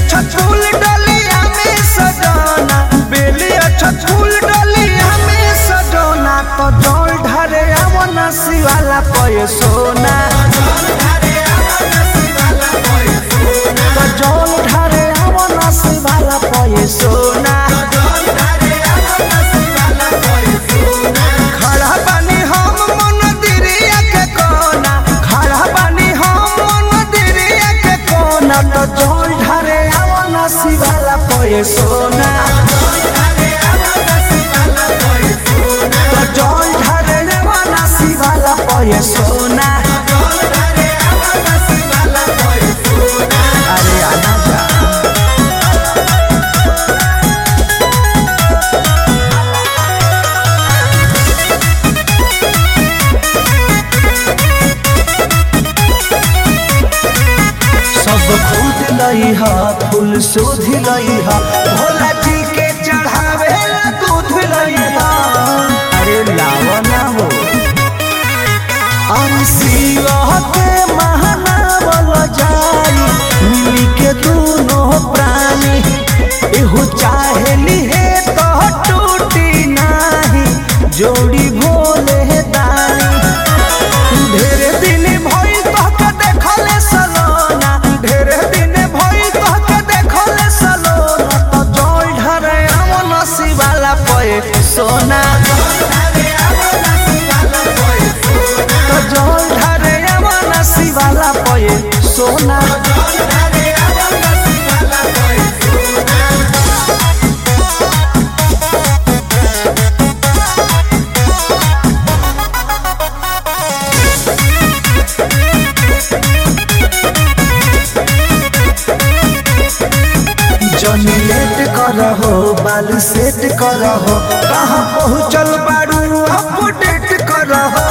छत फूल डलिया में सजाना बेलिया छत फूल डलिया में सजाना तो जल ढारे आवना शिवाला पय सोना तो जल ढारे आवना शिवाला पय सोना खड़ा बानी हम मंदिरिया के कोना खड़ा बानी हम मंदिरिया के कोना तो जल ढारे आवना शिवाला पय सोना तो जल ढारे आवना शिवाला पय सोना अरे आना जा सब खुद लई हा फूल शोध लई हा भोला जी के चढ़ावे ला दूध लई हा अरे लावा ना हो हम शिवा के महानावल जाई मिली के दोनों प्राणी एहू चाहेली है तो टूटी नाही जोड़ी भोले दानी ढेरे दिन भइल तहके देखले सलोना ढेरे दिन भइल तहके देखले सलोना तो जल ढरे अमन शिवाला पए सोना तो जल ढरे अमन शिवाला पए सोना जनी लेट करहो बाल सेट करहो कहाँ पहुँचल बारू अपडेट करहो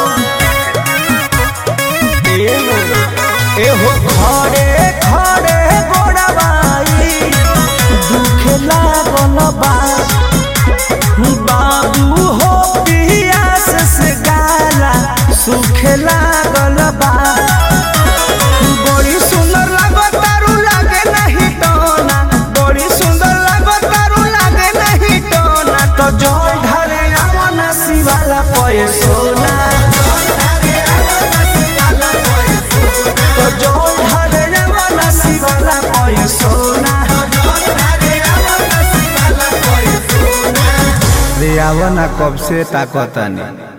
एहो एहो खड़े खड़े गोड़ाबाई दुखे लागल बा बाबू हो पियास से गाला सुखे लागल बा बड़ी सुंदर लागो तारू लागे नहीं टोना बड़ी सुंदर लागो तारू लागे नहीं टोना तो जल ढारे आवना शिवाला पय सोना तो जल ढारे आवना शिवाला पय सोना रे आवना कब से ताकतानी